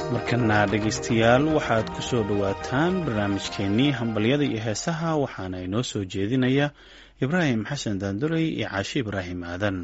markana dhegaystayaal waxaad ku soo dhowaataan barnaamijkeennii hambalyada iyo heesaha waxaana inoo soo jeedinaya ibraahim xasan daandurey iyo caashi ibraahim aadan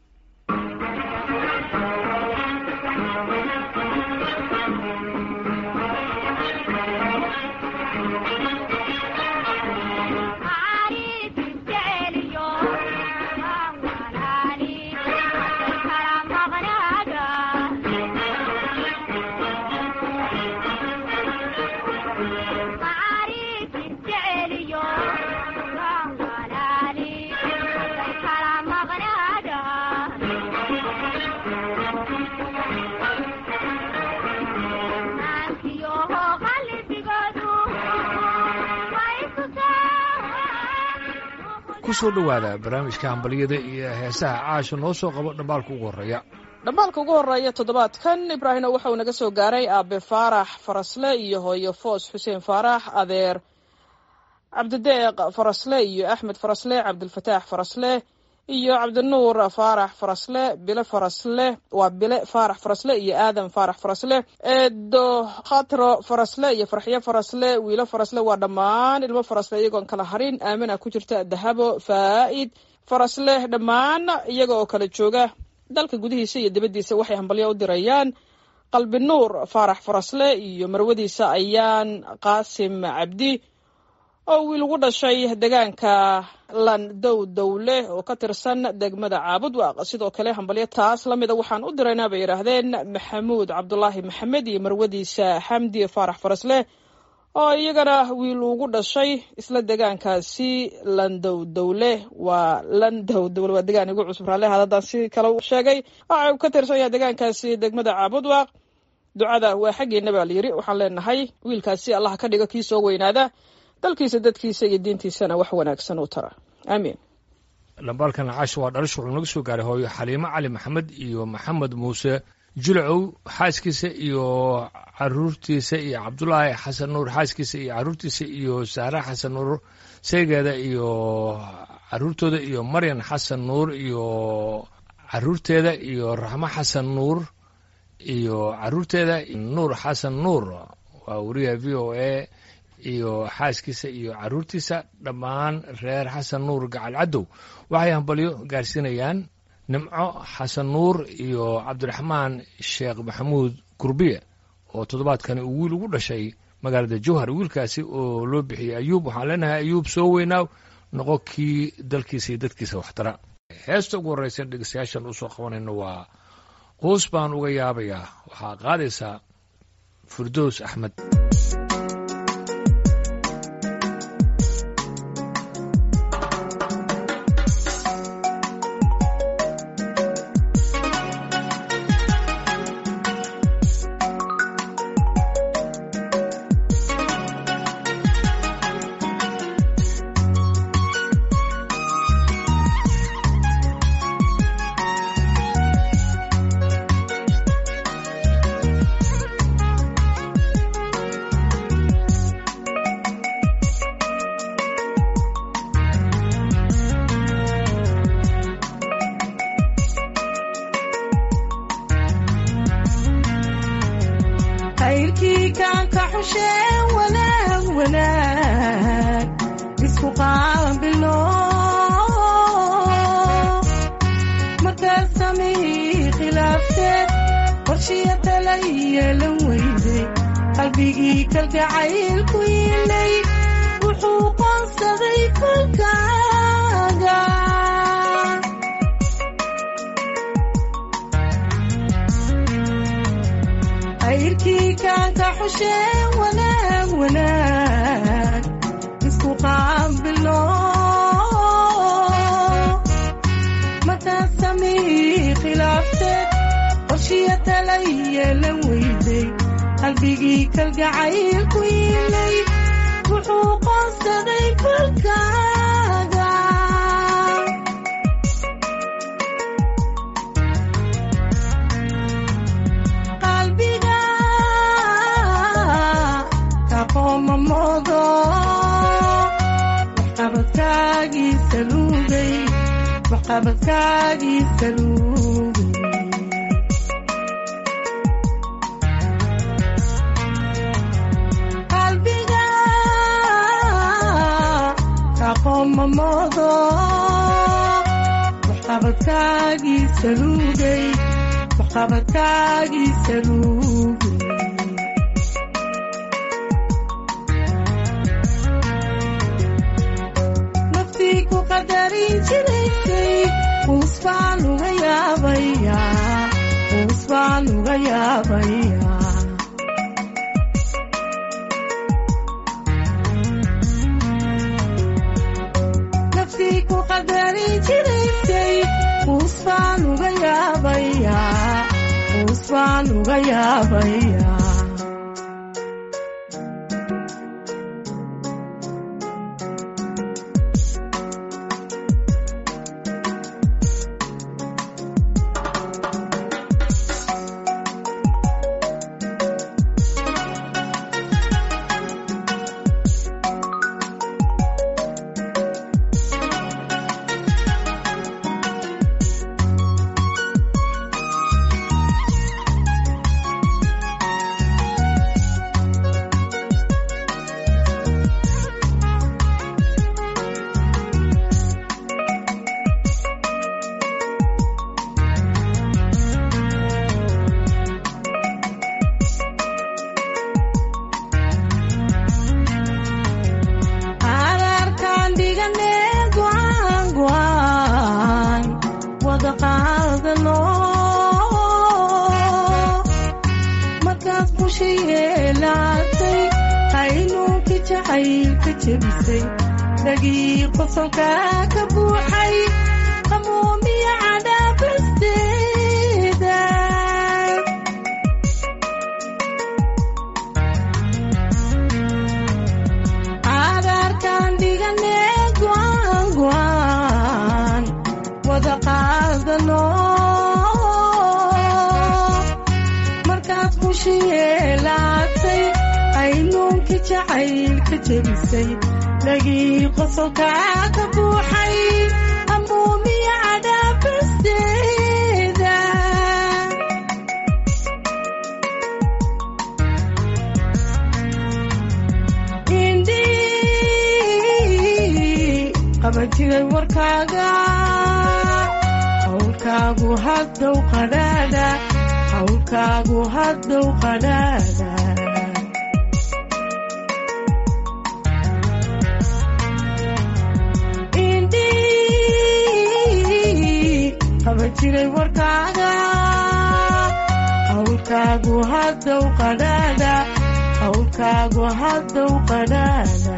kusoo dhowaada barnaamijka hambalyada iyo heesaha caasha noo soo qabo dhambaalka ugu horreeya dhambaalka ugu horreeya toddobaadkan ibraahino waxauu naga soo gaaray aabe faarax farasle iyo hooyo foos xuseen faarax adeer cabdideeq farasle iyo axmed farasle cabdilfataax farasle iyo cabdinuur faarax farasle bile farasle waa bile faarax farasle iyo aadan faarax farasle eedo khatro farasle iyo farxyo farasle wiilo farasle waa dhammaan ilmo farasle iyagoon kala harin aamina ku jirta dahabo faa'id farasle dhammaan iyaga oo kala jooga dalka gudihiisa iyo dibaddiisa waxay hambalyo u dirayaan qalbi nuur faarax farasle iyo marwadiisa ayaan qaasim cabdi oo wiil ugu dhashay degaanka landow dowle oo ka tirsan degmada caabudwaaq sidoo kale hambalyo taas la mida waxaan u diraynaa bay yidhaahdeen maxamuud cabdulaahi maxamed iyo marwadiisa xamdi faarax farasle oo iyagana wiil ugu dhashay isla degaankaasi landow dowle waa landow dowle waa degaan igu cusub raale haddaan si kale u sheegay waxa uu ka tirsan yahay degaankaasi degmada caabudwaaq ducada waa xaggeena baa layidhi waxaan leenahay wiilkaasi allah ka dhigo kii soo weynaada dalkiisa dadkiisa iyo diintiisana wax wanaagsan u tara aamiin dhambaalkan caasha waa dhalish wuxuu naga soo gaaray hooyo xaliimo cali maxamed iyo maxamed muuse julacow xaaskiisa iyo caruurtiisa iyo cabdulaahi xasan nuur xaaskiisa iyo caruurtiisa iyo saare xasan nuur seegeeda iyo caruurtooda iyo maryan xasan nuur iyo caruurteeda iyo raxmo xasan nuur iyo caruurteeda nuur xasan nuur waa wariyaha v o a iyo xaaskiisa iyo caruurtiisa dhammaan reer xasan nuur gacal cadow waxay hambalyo gaarsiinayaan nimco xasan nuur iyo cabdiraxmaan sheekh maxamuud gurbiye oo toddobaadkani uu wiil ugu dhashay magaalada jowhar wiilkaasi oo loo bixiyey ayuub waxaan leenahay ayuub soo weynaaw noqo kii dalkiisa iyo dadkiisa waxtara heesta ugu horreysa dhegeystayaashan usoo qabanayno waa quus baan uga yaabayaa waxaa qaadaysaa firdows axmed moodo waxqabadkaagiisa luugay waxqabadkaagiisa luugay naftii ku qadarin jiraysay uus baan uga yaabayaa uus baan uga yaabayaa naftii ku qadarin jiraysay uus baan uga yaabayaa uus baan uga yaabayaa ararkaan dhigane go'aan go'aan wada qaadano markaad busha yeelaatay qaynuunkii jacaylka jebisay dhagii qosolka ka buuxay qamuumiya cadhaabasteeda cagaarkaan dhigane go'aan go'aan wada qaadano markaad bushi yeelaatay qaynuunkii jacaylka jebisay dhagii qosolka ka buuxay amuumiya cadhaabasteeda indhii qaban jiray warkaaga hawlkaagu haddow qadhaadha hawlkaagu haddow qadhaadha indhii qaban jiray warkaaga hawlkaagu haddow qadhaadha hawlkaagu haddow qadhaadha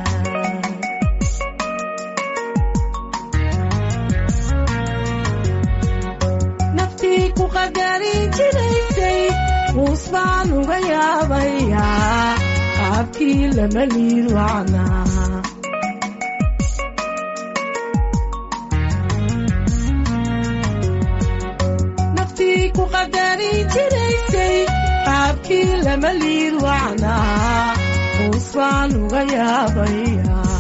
naftii ku qadarin jiraysay uus baan uga yaabayaa qaabkii lama liid wacnaa naftii ku qadarin jiraysay qaabkii lama liid wacnaa uus baan uga yaabayaa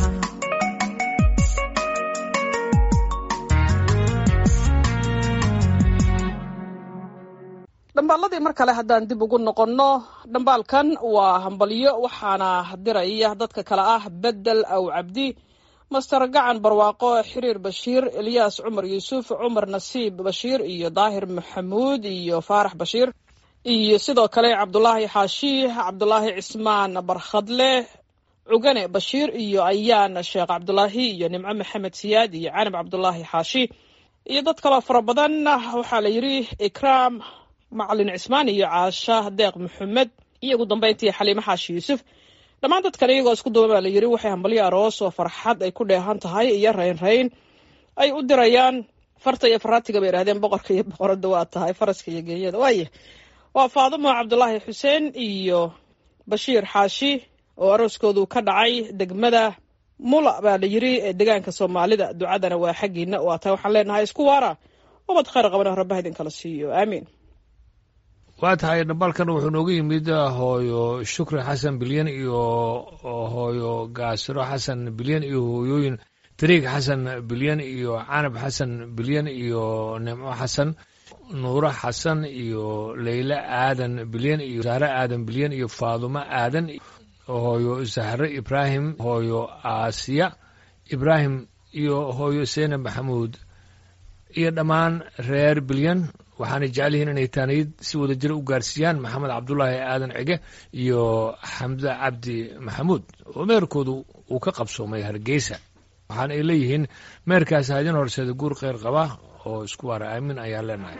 dhambaaladii mar kale haddaan dib ugu noqonno dhambaalkan waa hambalyo waxaana diraya dadka kale ah bedel aw cabdi master gacan barwaaqo xiriir bashiir elyaas cumar yuusuf cumar nasiib bashiir iyo daahir maxamuud iyo faarax bashiir iyo sidoo kale cabdulaahi xaashi cabdulaahi cismaan barkhadle cugane bashiir iyo ayaan sheekh cabdulaahi iyo nimco maxamed siyaad iyo canab cabdulaahi xaashi iyo dad kaloo fara badan waxaa la yidhi ikraam macalin cismaan iyo caasha deeq maxamed iyo ugu dambeyntii xaliime xaashi yuusuf dhammaan dadkan iyagoo isku duba baa la yidhi waxay hambalyo aroos oo farxad ay ku dheehan tahay iyo rayn rayn ay u dirayaan farta iyo faraatiga bay yidhahdeen boqorka iyo boqorada waa tahay faraska iyo geeyada waaye waa faadumo cabdulaahi xuseen iyo bashiir xaashi oo arooskoodu ka dhacay degmada mula baa la yidhi ee degaanka soomaalida ducadana waa xaggiina waa tahay waxaan leenahay isku waara ubad khayr qabana rabbaha idinkala siiyo aamiin waa tahay dhambaalkan wuxuu noogu yimid hooyo shukri xasan bilyan iyo hooyo gaasiro xasan bilyan iyo hooyooyin tariig xasan bilyan iyo canab xasan bilyan iyo nimco xasan nuuro xasan iyo leyle aadan bilyan iyo sahre aadan bilyan iyo faadumo aadan hooyo sahre ibraahim hooyo aasiya ibraahim iyo hooyo seyne maxamuud iyo dhammaan reer bilyan waxaanay jecel yihiin inay taaniyad si wada jira u gaarsiiyaan maxamed cabdulaahi aadan cige iyo xamde cabdi maxamuud oo meerkoodu uu ka qabsoomay hargeysa waxaana ay leeyihiin meerkaasi hadin horseeda guur kheyr qaba oo isku waara aamin ayaan leenahay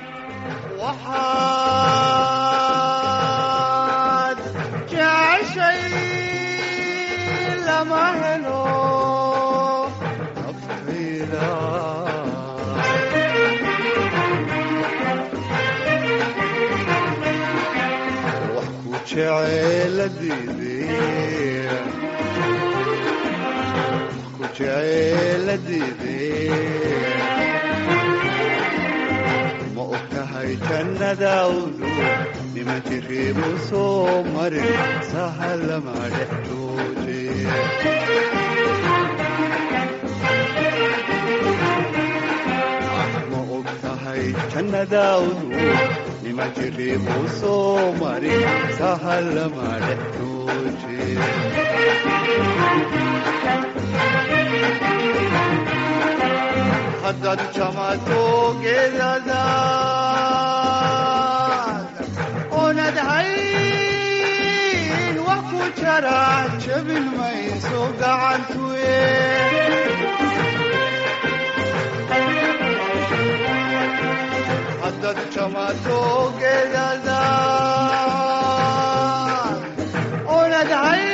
waxaad jeceshay lama helo naftayda wax ku jeceeladiidee ku jeceeladiidee ma og tahay jannadaawdu nima jiriibu soo marin sahalama dhex jooje ma og tahay jannadaawdu nima jiriibu soo marin sahalama dhex jooje haddaad jamato geedadaad oonad hayn wax ku jara jabin mayso gacantuye haddaad jamato geedadaad oonad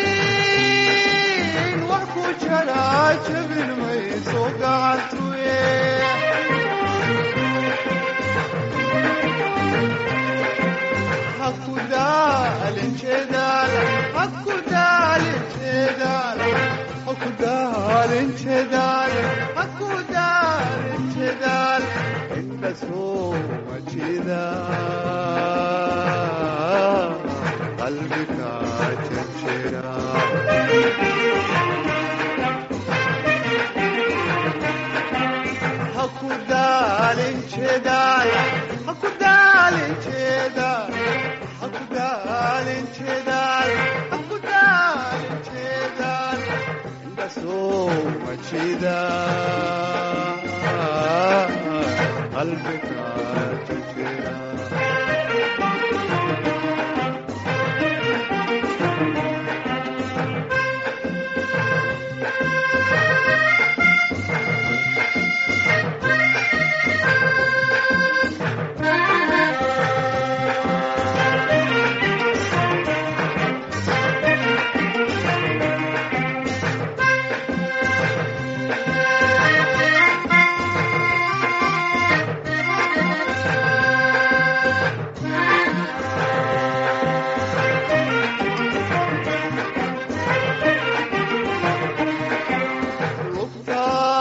hayn wax ku jara jabin mayso gacantuye hakudaalin jeedaal hakudaalin jeedaal hakudaalin jeedaal hakudaalin jeedaal inda sooma jeeda qalbiga jejera hakudaalin jeedaal hakudaalin jeedaal hakudaalin jeedaal hakudaalin jeedaal inda sooma jeeda qalbiga jejera lugta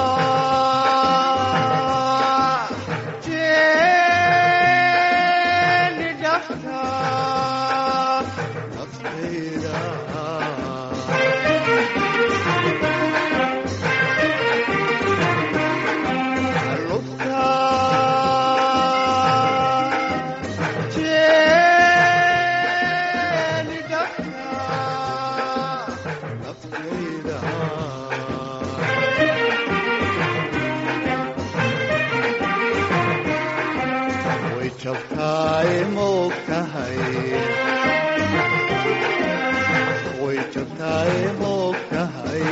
jeeni dhafta naftayda lugta jeeni dhafta naftayda way jabtaay moog tahay way jabtaay moog tahay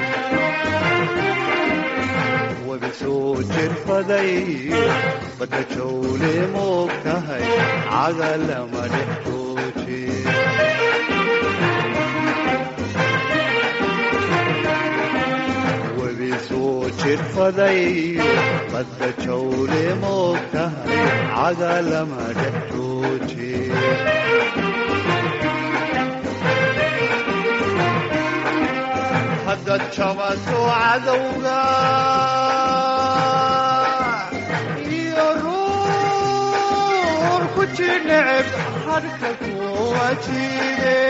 wabi soo jirfaday badda jawle moog tahay cagalama dhex jooje webi soo jirfaday badda jawle moog tahay cagalama dhex jooje haddaad jabato cadowga iyo ruur ku jineceb hadhka kuwa jide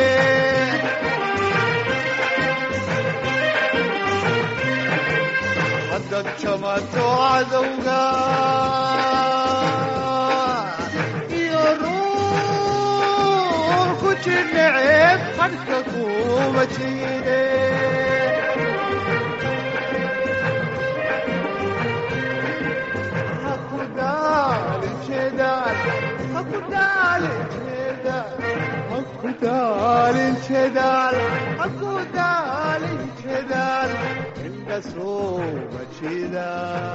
haddaad jamato cadowga iyo ruur ku jineceb hadhka kuwa jide ku daalin jedaal ha ku daalin jedaal indha sooma jeeda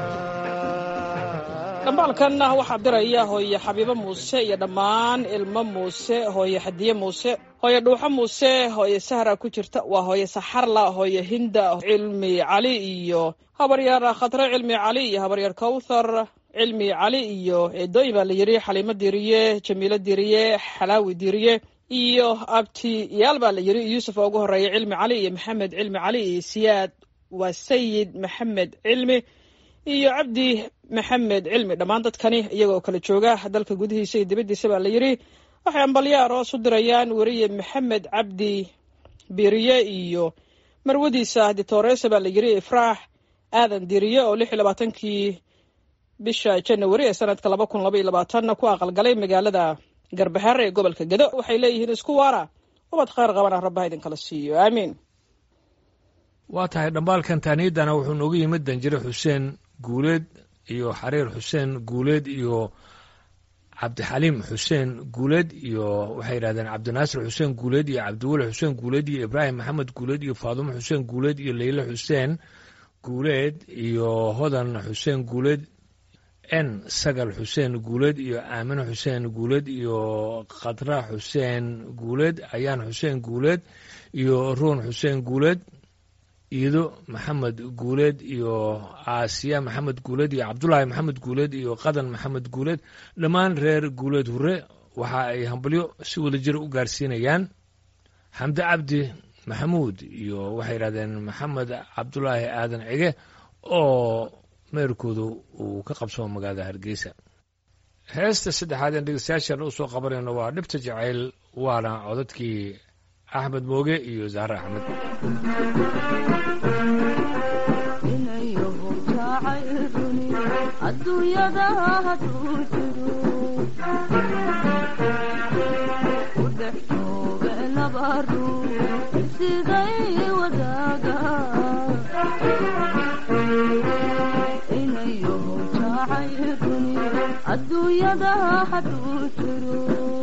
dhambaalkanna waxaa diraya hooye xabiibo muuse iyo dhammaan ilmo muuse hooye xadiye muuse hooye dhuuxo muuse hooye sahra ku jirta waa hooye saxarla hooye hinda cilmi cali iyo habaryar khatre cilmi cali iyo habaryar kawthar cilmi cali iyo eedooyin baa la yidhi xaliimo diriye jamiilo diriye xalaawi diriye iyo abtiyaal baa la yidhi yuusuf oo ugu horeeya cilmi cali iyo maxamed cilmi cali iyo siyaad waa sayid maxamed cilmi iyo cabdi maxamed cilmi dhammaan dadkani iyagoo kala jooga dalka gudihiisa iyo dibaddiisa baa la yidhi waxay ambalyo aroos u dirayaan weriye maxamed cabdi biriye iyo marwadiisa ditooresa baa la yidhi ifraax aadan diriye oo lix iyo labaatankii bisha janawari ee sanadka laba kun laba iyo labaatanna ku aqalgalay magaalada garbahaare ee gobolka gedo waxay leeyihiin isku waara ubad khayr qabana rabbaha idinkala siiyo aamiin waa tahay dhambaalkan taaniyadana wuxuu noogu yimid danjire xuseen guuleed iyo xariir xuseen guuleed iyo cabdixaliim xuseen guuleed iyo waxay yidhahdeen cabdinaasir xuseen guuleed iyo cabdiweli xuseen guuleed iyo ibraahim maxamed guuleed iyo faadumo xuseen guuleed iyo leyle xuseen guuleed iyo hodan xuseen guuleed n sagal xuseen guuleed iyo aamine xuseen guuleed iyo khadra xuseen guuleed ayaan xuseen guuleed iyo ruun xuseen guuleed iido maxamed guuleed iyo aasiya maxamed guuleed iyo cabdulaahi maxamed guuleed iyo qadan maxamed guuleed dhammaan reer guuleed hure waxa ay hambalyo si wada jir u gaarsiinayaan xamde cabdi maxamuud iyo waxay yidhahdeen maxamed cabdulaahi aadan cige oo meerkoodu uu ka qabsamo magaalada hargeysa heesta saddexaad een dhegeystayaashan u soo qabanayno waa dhibta jacayl waana codadkii axmed mooge iyo zahre axmed inayahu jacayluni adduunyada hadduu jiro u dhex jooga laba ruux siday wadaaga inayahu jacayluni adduunyada hadduu jiro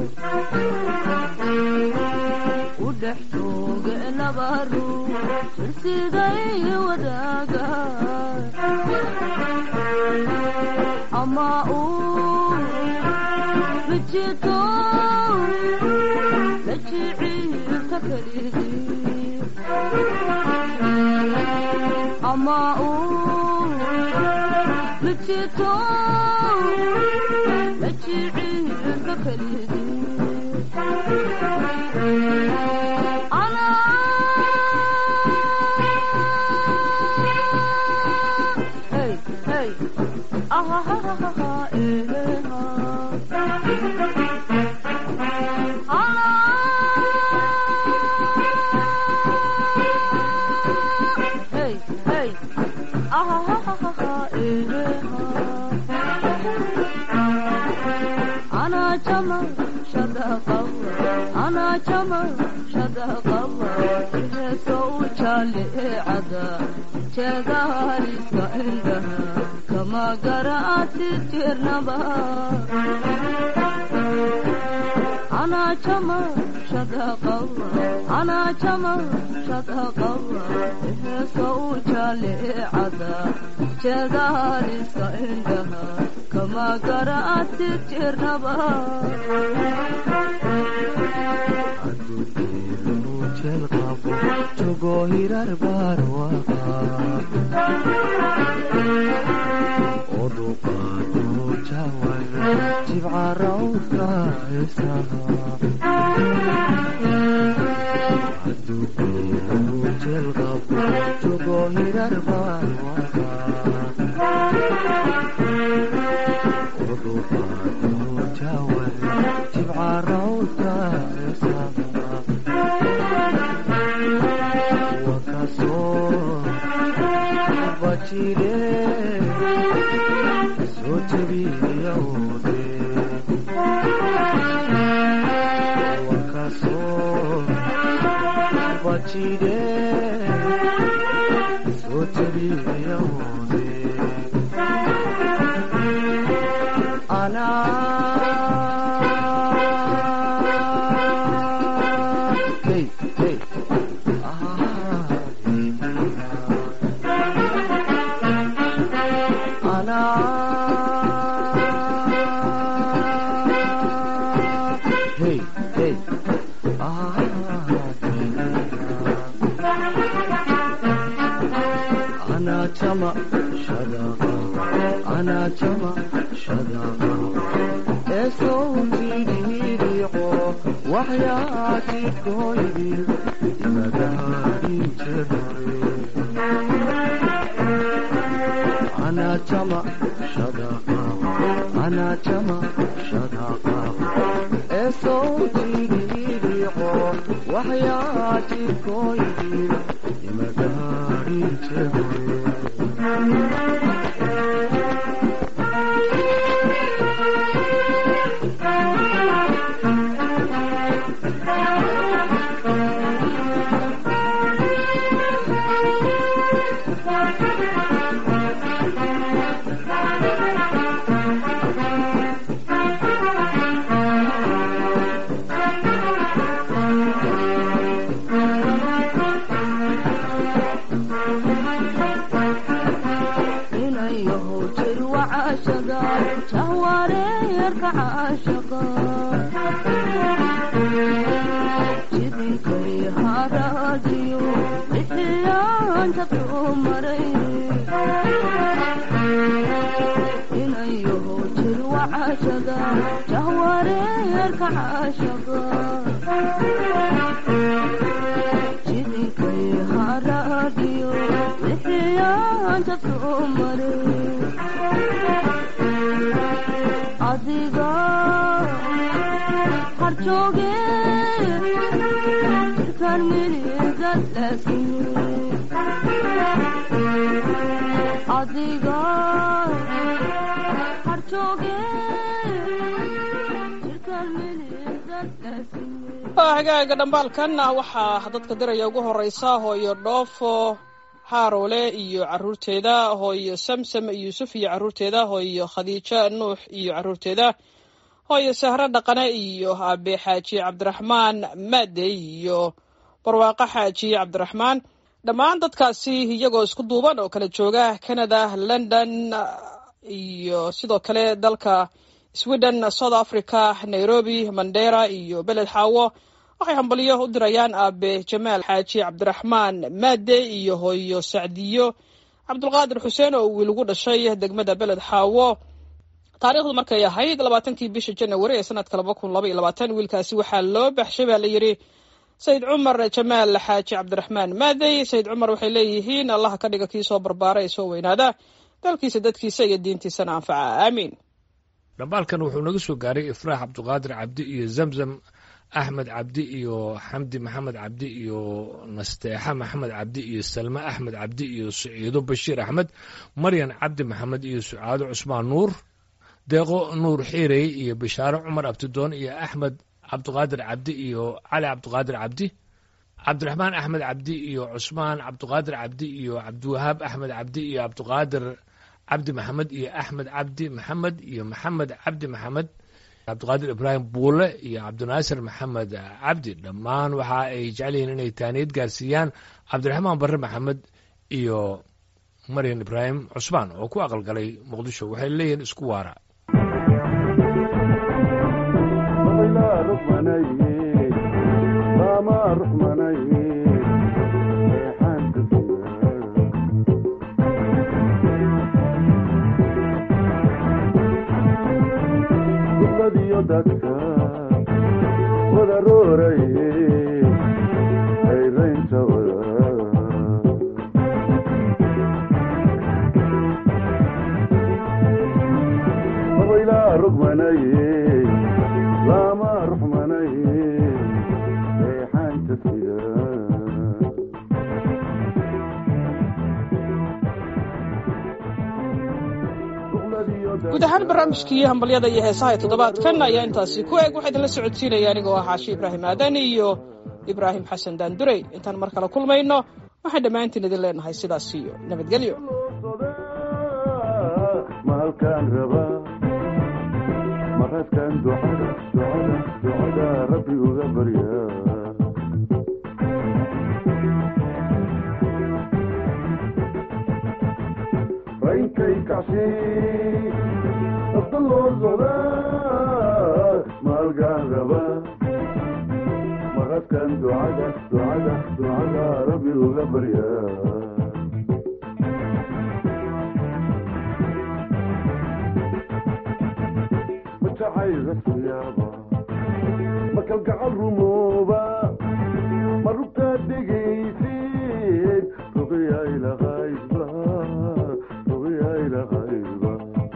u dhex jooga laba ruux siday wadaaga ama uu bijito la jiciilka kelidii ama uu bijito la jiciilka kelidii Hey, hey. Ah, ah, ah, ah, ah, eh, ah. Ah. Hey, hey. Ah, ah, ah, ah, ah, eh, ah. أنا جمل شدق الله أنا جمل شدق الله سوت عدا جدارك عندها كما قرأت الجرنبا أنا جمل شدق الله أنا جمل شدق الله سوت عدا جدارك عندها كما قرأت الجرنبا jeel qabo jogo hirar barwaqa oduqaado jawan jibca rawdka isaha adugeelu jeel qabo jogo hirar barwaqa oduqaado jawan jibca rawdka isaha wakasoo bajire soo jebiyawde wakasoo bajire soo jebiyawde anaa hey, hey. Ah, أنا hey, hey. Ah, أنا تما شدقا أنا تما شدقا صوتي ريقو وحياتي كويدي مداري تدري أنا تما شدقا أنا تما شدقا صوتي ريقو وحياتي كويدي مداري تدري inayahow jirwa caashaga jahwareerka caashaga jidinkay haraadiyo bixiyaanta dumaray inayahow jirwa caashaga jahwareerka caashaga jidinkay haraadiyo bixiyaanta dumaray adiga harjooge jirkaan miliga laasine adiga harjooge jirkaan miliga laasine waa hagaaga dhambaalkanna waxaa dadka diraya ugu horeysa hooyo dhoofo xaarole iyo caruurteeda hooyo samsam yuusuf iyo caruurteeda hooyo khadiijo nuux iyo caruurteeda hooyo sahro dhaqane iyo aabe xaaji cabdiraxmaan maadey iyo barwaaqo xaaji cabdiraxmaan dhammaan dadkaasi iyagoo isku duuban oo kala jooga canada london iyo sidoo kale dalka sweden south africa nairobi mandera iyo beled xaawo waxay hambalyo u dirayaan aabe jamaal xaaji cabdiraxmaan maade iyo hooyo sacdiyo cabdulqaadir xuseen oo wiil ugu dhashay degmada beled xaawo taariikhdu markay ahayd labaatankii bisha janawari ee sanadka laba kun laba iyo labaatan wiilkaasi waxaa loo baxshay baa la yidhi sayid cumar jamaal xaaji cabdiraxmaan maadey sayid cumar waxay leeyihiin allaha ka dhiga kii soo barbaara ee soo weynaada dalkiisa dadkiisa iyo diintiisana anfaca aamiin dhambaalkan wuxuu naga soo gaaray ifraax cabdiqaadir cabdi iyo zamzam axmed cabdi iyo xamdi maxamed cabdi iyo nasteexa maxamed cabdi iyo salme axmed cabdi iyo saciido bashiir axmed maryan cabdi maxamed iyo sucaado cusmaan nuur deeqo nuur xiirey iyo bishaaro cumar abtidoon iyo axmed cabdiqaadir cabdi iyo cali cabdiqaadir cabdi cabdiraxmaan axmed cabdi iyo cusmaan cabdiqaadir cabdi iyo cabdiwahaab axmed cabdi iyo cabdiqaadir cabdi maxamed iyo axmed cabdi maxamed iyo maxamed cabdi maxamed cabdiqaadir ibraahim buule iyo cabdinaasir maxamed cabdi dhammaan waxa ay jecel yihiin inay taaniyad gaarsiiyaan cabdiraxmaan barre maxamed iyo maryan ibraahim cusmaan oo ku aqalgalay muqdisho waxay leeyihiin isku waara dadka wada rooraye hayraynta wada abaylaa rogmanaye lama ruxmanaye reexaanta sida guud ahaan barnaamijkii hambalyada iyo heesaha ee toddobaadkan ayaa intaasi ku eg waxaa idinla socodsiinaya anigoo ah xaashi ibraahim aadan iyo ibraahim xasan daandurey intaan mar kale kulmayno waxaan dhammaantiin idin leenahay sidaas iyo nabadgelyo mahalkaan rabaa maradkan ducada ducada ducada rabbi uga baryaa raacshay nafta loo socdaa maalgaan raba maqadkan ducada ducada ducada rabbi uga baryaa majacayga suyaaba ma kalgacal rumooba ma rugtaa dhegaysid ruqiyaylahaydba ruqiyaylahaydba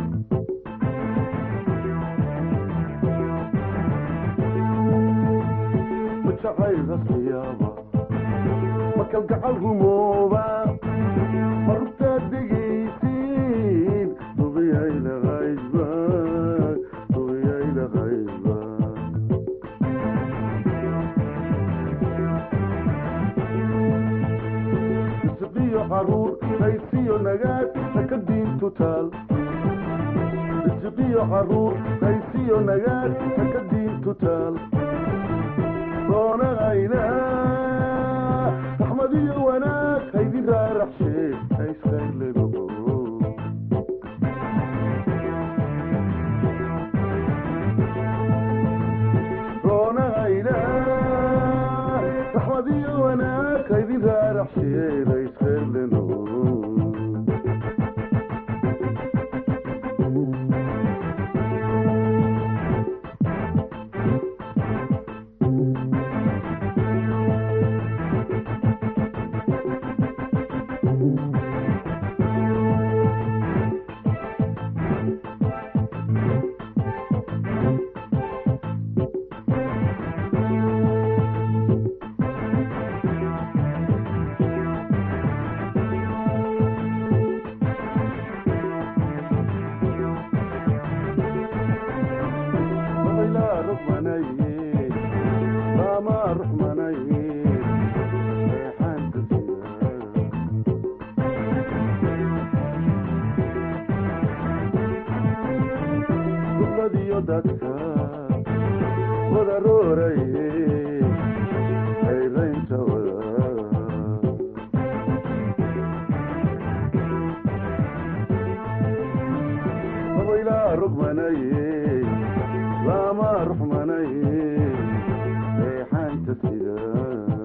majacayga suyaaba ma kalgacal rumooba ma rugtaa dhegaysid ruqiyaylahaydba ruqiyaylahaydba isiqiyo caruur haysiyo nagaad haka diintu taal isiqiyo caruur haysiyo nagaad haka diintu taal doonahayna raxmad iyo wanaag haydi raaraxshee hayskaylego doonahayna raxmad iyo wanaag haydi raaraxshee hayskayleno لا رحمني لا ما رحمني ريحان تسير قبلديو دادكا وضروري حيرين سوا ويلا رقمني لا ما رحمني ريحان تسير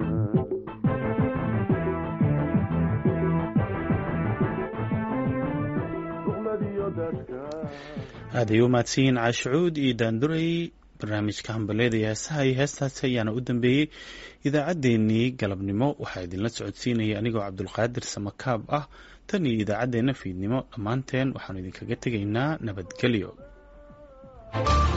قبلديو دادكا aad ay u mahadsanyihiin caashicuud iyo daanduray barnaamijka hambaleeda iyo heesaha iyo heestaasi ayaana u dambeeyey idaacaddeenii galabnimo waxaa idinla socodsiinaya anigoo cabdulqaadir samakaab ah tan iyo idaacaddeenna fiidnimo dhammaanteen waxaanu idinkaga tegaynaa nabadgelyo